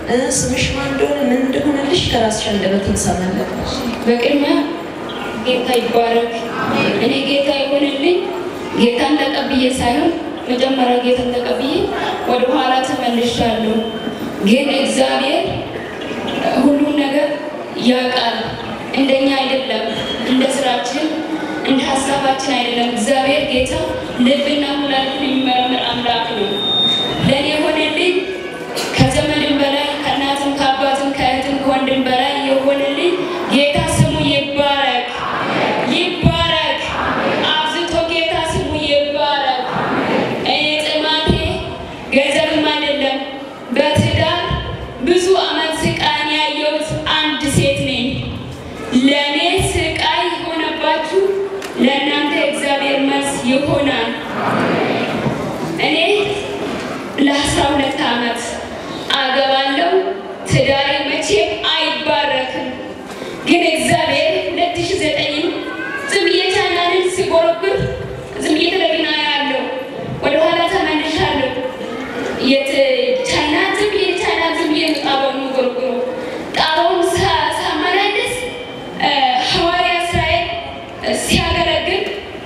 ስምሽ ማን እንደሆነ ምን እንደሆነልሽ ከራስሽ አንደበት እንሰማለን። በቅድሚያ ጌታ ይባረክ። እኔ ጌታ ይሆንልኝ ጌታን ተቀብዬ ሳይሆን መጀመሪያ ጌታን ተቀብዬ ወደ ኋላ ተመልሻለሁ። ግን እግዚአብሔር ሁሉም ነገር ያውቃል። እንደኛ አይደለም፣ እንደ ስራችን እንደ ሀሳባችን አይደለም። እግዚአብሔር ጌታ ልብና ኩላሊትን የሚመረምር አምላክ ነው። ለእኔ የሆነልኝ ከዘመድም በላይ ከእናትም ከአባትም ከእህትም ከወንድም በላይ የሆነልኝ ጌታ ስሙ ይባረክ ይባረክ። አብዝቶ ጌታ ስሙ ይባረክ። እኔ ጥማቴ ገንዘብም አይደለም። በትዳር ብዙ ዓመት ስቃን ያየሁት አንድ ሴት ነኝ። ለእኔ ስቃይ የሆነባችሁ ለእናንተ እግዚአብሔር መልስ ይሆናል። እኔ ለአስራ ሁለት ዓመት አገባለሁ። ትዳሬ መቼም አይባረክም። ግን እግዚአብሔር ሁለት ሺህ ዘጠኝን ዝም ብዬ ቻናልን ሲጎረብር ዝም ብዬ ቴሌቪዥን አያለሁ። ወደኋላ ተመልሻለሁ። የት ቻይና ዝም ብዬ ቻይና ዝም ብዬ ጣባውን ጎርጉሮ ጣባውን ሳመላለስ ሐዋርያ እስራኤል ሲያገለግል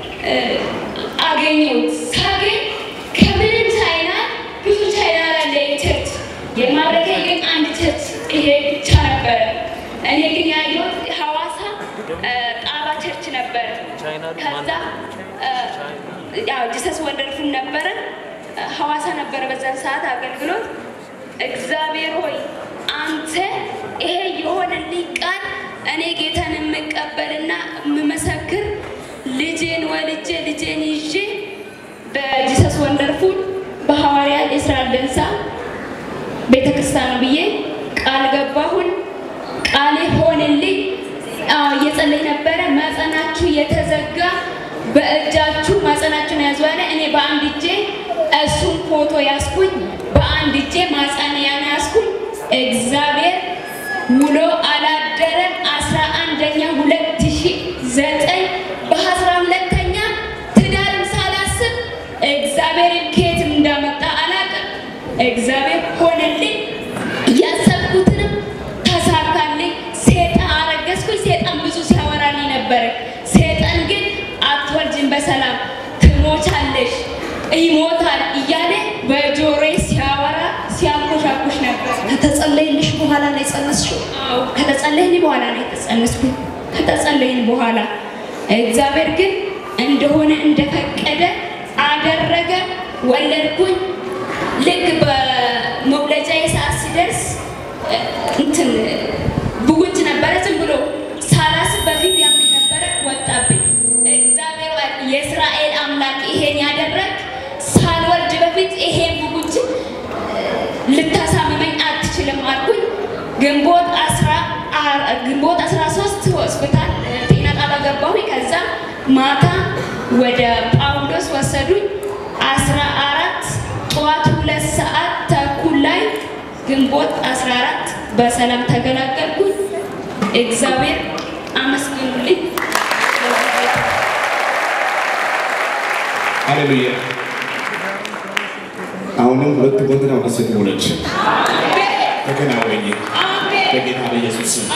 አገኘሁት። ሳገኝ ከምንም ቻይና ብዙ ቻይና ላለ ቸርች የማረከኝ ግን አንድ ቸርች ይሄ ብቻ ነበረ። እኔ ግን ያየሁት ሐዋሳ ጣባ ቸርች ነበረ። ከዛ ያው ጂሰስ ወንደርፉል ነበረ። ሐዋሳ ነበረ በዛን ሰዓት አገልግሎት። እግዚአብሔር ሆይ አንተ ይሄ የሆነልኝ ቃል እኔ ጌታን የምቀበልና የምመሰክር ልጄን ወልጄ ልጄን ይዤ በጂሰስ ወንደርፉል በሐዋርያ የእስራኤል ደንሳ ቤተክርስቲያን ነው ብዬ ቃል ገባሁን። ቃሌ ሆንልኝ። አዎ እየጸለይ ነበረ። ማጸናችሁ የተዘጋ በእጃችሁ ማጸናችሁን ያዙ አለ። እኔ በአንድ እጄ እሱን ፎቶ ያስኩኝ፣ በአንድ እጄ ማጸንያን ያስኩኝ። እግዚአብሔር ውሎ አላደረም። አስራ አንደኛ ሁለት ሺህ ዘጠኝ በአስራ ሁለተኛ ትዳርም ሳላስብ እግዚአብሔርን ከየትም እንዳመጣ አላውቅም። እግዚአብሔር ሆነልኝ። ያሰብኩትንም ተሳካልኝ። ሴጣን አረገዝኩኝ። ሴጣን ብዙ ሲያወራልኝ ነበረ። ሴጣን ግን አትወልጅም፣ በሰላም ትሞቻለሽ፣ ይሞታል እያለ በጆሮዬ ሲያወራ ሲያንኮሻኩሽ ነበር። ከተጸለይልሽ በኋላ ነው የጸነስሽው? አዎ ከተጸለይን በኋላ ነው የተጸነስኩኝ። ከተጸለይን በኋላ እግዚአብሔር ግን እንደሆነ እንደፈቀደ አደረገ። ወለድኩኝ። ልክ በመውለጃዬ ሰዓት ሲደርስ እንትን ብጉንጅ ነበረ። ዝም ብሎ ሳላስብ በፊት ያምኝ ነበረ፣ ወጣብኝ። እግዚአብሔር የእስራኤል አምላክ ይሄን ያደረግ ሳልወልድ በፊት ይሄን ብጉንጅ ልታሳምመኝ አትችልም አልኩኝ። ግንቦት አስራ ግንቦት 13 ሆስፒታል ጤና ጣቢያ ገባሁኝ። ከዛ ማታ ወደ ጳውሎስ ወሰዱኝ። አስራ አራት ጠዋት ሁለት ሰዓት ተኩል ላይ ግንቦት 14 በሰላም ተገላገልኩኝ። እግዚአብሔር አመስግኑልኝ። ሃሌሉያ። አሁንም ሁለት ወንድና ሁለት ሴት ሆነች። ተከናወኝ በጌታ በኢየሱስ ስም።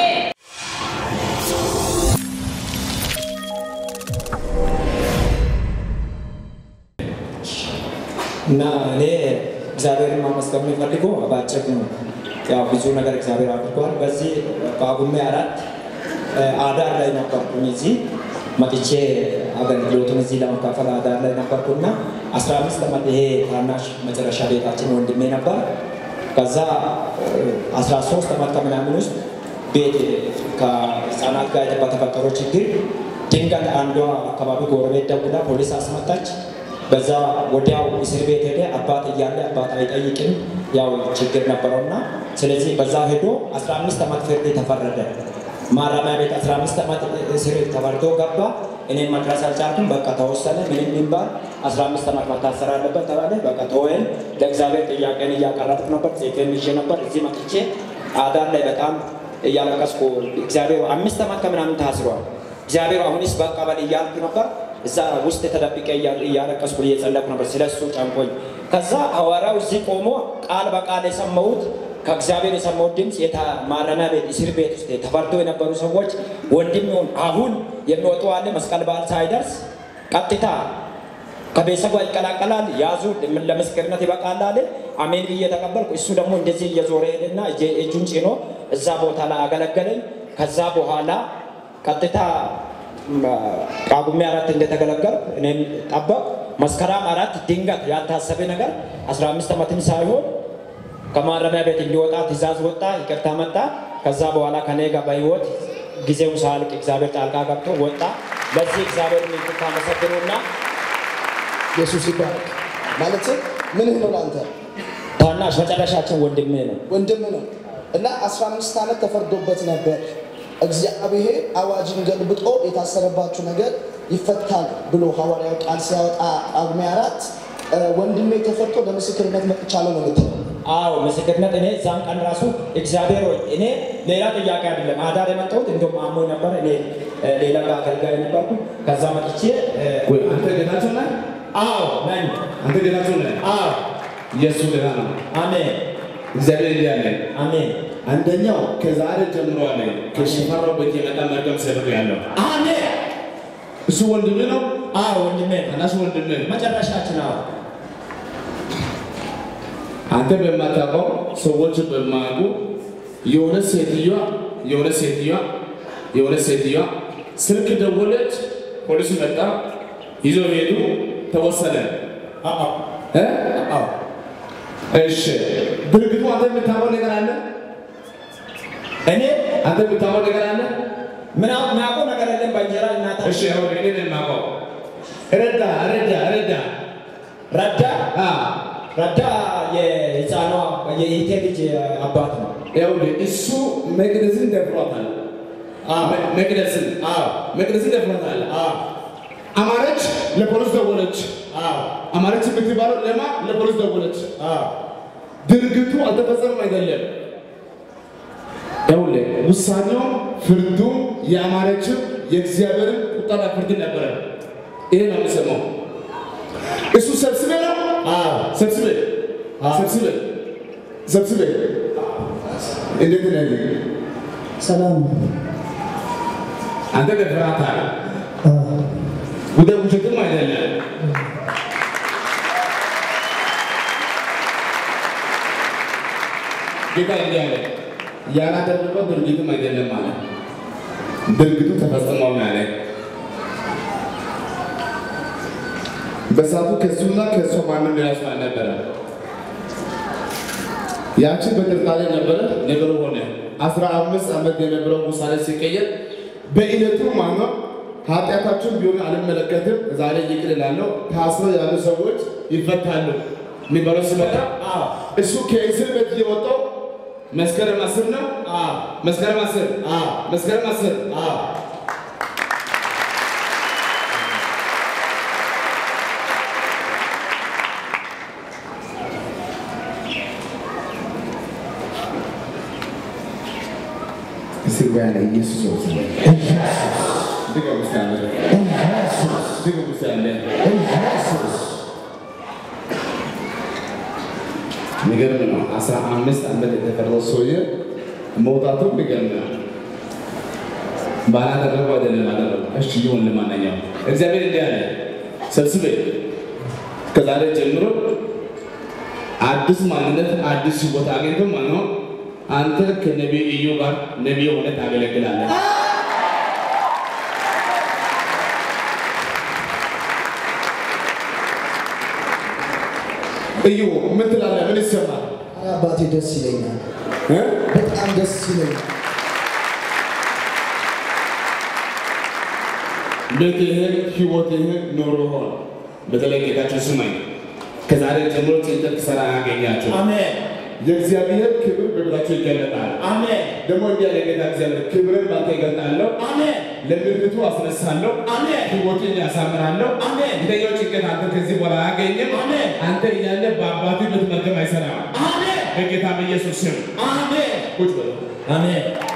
እና እኔ እግዚአብሔርን ማመስገን የሚፈልገው በአጭር ነው። ያው ብዙ ነገር እግዚአብሔር አድርጓል። በዚህ በጳጉሜ አራት አዳር ላይ ነበርኩኝ። እዚህ መጥቼ አገልግሎቱን እዚህ ለመካፈል አዳር ላይ ነበርኩና አስራ አምስት ዓመት ይሄ ታናሽ መጨረሻ ቤታችን ወንድሜ ነበር። ከዛ አስራ ሶስት ዓመት ከምናምን ውስጥ ቤት ከህፃናት ጋር በተፈጠረው ችግር ድንገት አንዷ አካባቢ ጎረቤት ደውላ ፖሊስ አስመጣች። በዛ ወዲያው እስር ቤት ሄደ። አባት እያለ አባት አይጠይቅም፣ ያው ችግር ነበረውና ስለዚህ በዛ ሄዶ 15 ዓመት ፍርድ ተፈረደ። ማረሚያ ቤት 15 ዓመት እስር ተፈርዶ ገባ። እኔም መድረስ አልቻልኩም። በቃ ተወሰነ። ምንም ይባል 15 ዓመት መታሰር አለበት ተባለ። በቃ ተወን። ለእግዚአብሔር ጥያቄን እያቀረብኩ ነበር። ሴቴን ይዤ ነበር። እዚህ መጥቼ አዳር ላይ በጣም እያለቀስኩ እግዚአብሔር አምስት ዓመት ከምናምን ታስሯል። እግዚአብሔር አሁንስ በቃ በል እያልኩ ነበር። እዛ ውስጥ ተደብቄ እያለቀስኩ እየጸለኩ ነበር። ስለሱ ጨንቆኝ ከዛ ሐዋርያው እዚህ ቆሞ ቃል በቃል የሰማሁት ከእግዚአብሔር የሰማው ድምፅ ማረሚያ ቤት እስር ቤት ውስጥ ተፈርዶ የነበሩ ሰዎች ወንድም ይሁን አሁን የሚወጡ አለ መስቀል በዓል ሳይደርስ ቀጥታ ከቤተሰቡ ይቀላቀላል። ያዙ ለምስክርነት ይበቃል አለ። አሜን ብዬ ተቀበልኩ። እሱ ደግሞ እንደዚህ እየዞረ ሄደና እጁን ጭኖ እዛ ቦታ ላይ አገለገለኝ። ከዛ በኋላ ቀጥታ ጳጉሜ አራት እንደተገለገልኩ እኔም ጠበቅ መስከረም አራት ድንገት ያልታሰበ ነገር 15 ዓመትም ሳይሆን ከማረሚያ ቤት እንዲወጣ ትእዛዝ ወጣ፣ ይቅርታ መጣ። ከዛ በኋላ ከኔ ጋር በህይወት ጊዜው ሳያልቅ እግዚአብሔር ጣልቃ ገብቶ ወጣ። ለዚህ እግዚአብሔር ምልክት አመሰግኑና ኢየሱስ ይባረክ። ማለት ምንህ ነው ለአንተ? ታናሽ መጨረሻችን ወንድሜ ነው። ወንድም ነው እና 15 ዓመት ተፈርዶበት ነበር። እግዚአብሔር አዋጅን ገልብጦ የታሰረባችሁ ነገር ይፈታል ብሎ ሐዋርያው ቃል ሲያወጣ ጳጉሜ አራት ወንድሜ ተፈቶ ለምስክርነት መጥቻለሁ ነው የምትለው። አዎ ምስክርነት። እኔ እዛን ቀን ራሱ እግዚአብሔር ሆይ እኔ ሌላ ጥያቄ አይደለም አዳር የመጣሁት እንደውም አሞኝ ነበር። እኔ ሌላ ጋር አገልጋይ ነበርኩ። ከዛ መጥቼ ወይ አንተ ጌታቸው ነህ? አዎ ነኝ። አንተ ጌታቸው ነህ? አዎ ኢየሱስ ጌታ ነው። አሜን እግዚአብሔር እንዲህ አለ። አሜን አንደኛው ከዛሬ ጀምሮ አለ ከሽፈራው ቤት የመጣ መርገም ሰብር ያለው አሜን። እሱ ወንድምህ ነው። አዎ ወንድሜ ነው። ታናሽ ወንድምህ መጨረሻችን አዎ አንተ በማታውቀው ሰዎች በማያውቁ የሆነ ሴትዮዋ የሆነ ሴትዮዋ የሆነ ሴትዮዋ ስልክ ደወለች፣ ፖሊስ መጣ፣ ይዘው ሄዱ፣ ተወሰነ። አዎ እ? አዎ እሺ ድርጊቱ አንተ የምታውቀው ነገር አለ? እኔ አንተ የምታውቀው ነገር አለ? ምን ማውቀው ነገር የለም። በእንጀራ እናታ እሺ አሁን እኔ ነኝ የማውቀው። ረዳ ረዳ ረዳ ረዳ አ ረዳ የህፃኗ የኢቴ ልጅ አባት ነው። ይኸውልህ እሱ መቅደስን ደፍሯታል። መ- መቅደስን አዎ መቅደስን ደፍሯታል። አዎ አማረች ለፖሊስ ደወለች። አዎ አማረች የምትባለው ለማ ለፖሊስ ደወለች። አዎ ድርጊቱ አልተፈጸመም አይደለም። ይኸውልህ ውሳኔውም ፍርዱም የአማረችው የእግዚአብሔርን ቁጣና ፍርድ ነበረ። ይሄ ነው የምሰማው። እሱ ሰብስቤ ነው አዎ ሰብስቤ ሰብስቤ ሰብስቤ እንዴት ነህ? ሰላም አንተ ደፍራታል። ወደ ውሸትም አይደለም። ጌታ እንዲህ አለ፣ ያላደረገው ድርጊትም አይደለም አለ። ድርጊቱ ተፈጽሟል ነው ያለ። በሰዓቱ ከሱና ከእሷ ማንም ሌላ ሰው አልነበረም። ያቺ በጥርጣሬ ነበረ፣ ነገሩ ሆነ። አስራ አምስት ዓመት የነበረው ውሳኔ ሲቀየር በዕለቱ ማነው ኃጢአታቸውን ቢሆን አልመለከትም፣ ዛሬ ይቅር እላለሁ፣ ታስረው ያሉ ሰዎች ይፈታሉ የሚባለው ሲመጣ አዎ እሱ ከእስር ቤት የወጣው መስከረም አስር ነው። አዎ መስከረም አስር አዎ መስከረም አስር አዎ እስር ቤት ያለ ኢየሱስ ነው። ድገም እስኪ አንተ። ድገም እስኪ አንተ። የሚገርም ነው። አስራ አምስት ዓመት የተፈረደው ሰውዬ መውጣቱ የሚገርም ነው። ባላደረገው አይደለም አደረገው። እሺ ይሁን። ለማንኛውም እግዚአብሔር እንዲህ አለ፣ ሰብስቤ ከዛሬ ጀምሮ አዲስ ማንነት አዲስ ቦታ አግኝቶ ማለት ነው አንተ ከነቢይ እዩ ጋር ነቢይ ሆነ ታገለግላለህ። እዩ ምን ትላለህ? ምን ይሰማል? ኧረ አባቴ ደስ ይለኛል፣ እ? በጣም ደስ ይለኛል። ቤትህን፣ ህይወትህን፣ ኑሮህን በተለይ ጌታችን ስማኝ፣ ከዛሬ ጀምሮ ጭንቀት ሰራ ያገኛቸው አሜን የእግዚአብሔር ክብር በቤታቸው ይገለጣል። አሜን ደግሞ እንዲህ ያለ ጌታ እግዚአብሔር ክብርን ባንተ ይገልጣለሁ፣ አሜን ለምድሪቱ አስነሳለሁ፣ አሜን ህይወትን ያሳምራለሁ። አሜን የተኛው ጭንቀት አንተ ከዚህ በኋላ አያገኝም። አሜን አንተ እያለ በአባቱ ቤት መርገም አይሰራም። አሜን በጌታ በኢየሱስ ስም አሜን ቁጭ በሉ። አሜን